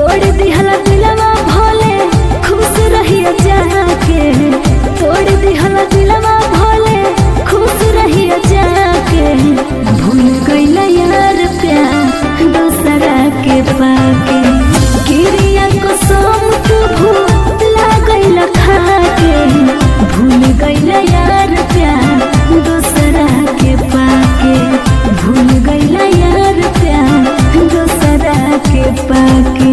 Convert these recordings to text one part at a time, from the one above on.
तोड़ दिहला दिलवा भोले खुश रहिया जाके तोड़ दिहला दिलवा भोले खुश रहिया जाके भूल गईला यार प्यार दूसरा के पाके गिरिया को सोम तू भूला गईला खाके भूल गईला यार प्यार दूसरा के पाके भूल गईला यार प्यार दूसरा के पाके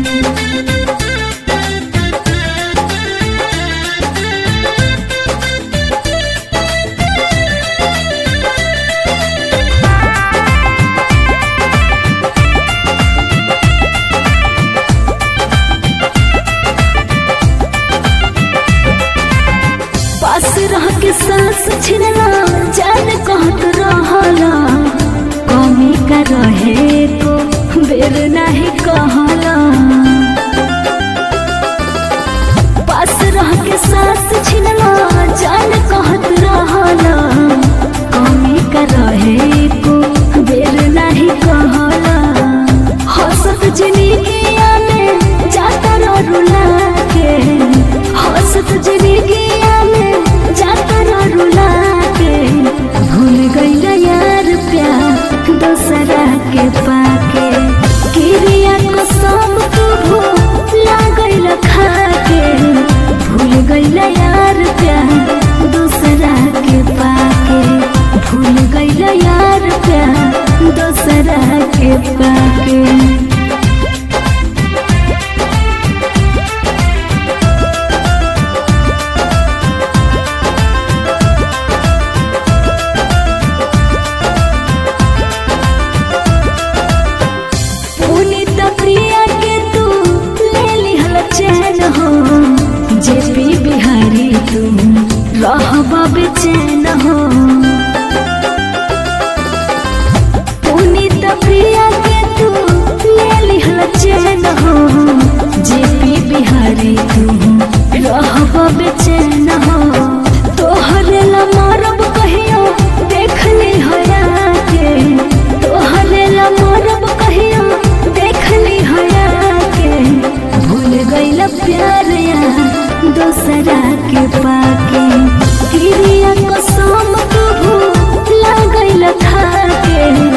पास रह के सांस छिनला जान कहत रहला कमी का रहे को बेर नहीं कहला पास रह के सांस छिनला जान कहत रहला कमी का रहे को बेर नहीं कहला हंसत जिंदगिया में जाता रो रुला के हंसत जिंदगिया में जाता रो रुला के भूल गईला यार प्यार दूसरा के पाके किरिया को सब तू भूला गईला खाके भूल गईला यार प्यार दूसरा के पाके भूल गईला यार प्यार दूसरा के पाके पुनीत प्रिया के तू ले लिहल चैन हो जेपी बिहारी तू रहबा बेचैन हो पुनीत प्रिया के तू ले लिहल चैन हो जेपी बिहारी तू रहबा बेचैन हो तोहरे ला मारब कहियो देख ली हया के तोहरे ला मारब कहियो देख ली हया के भूल गईला प्यार या दूसरा के पाके किरिया को सोम तू भूला गईला खाके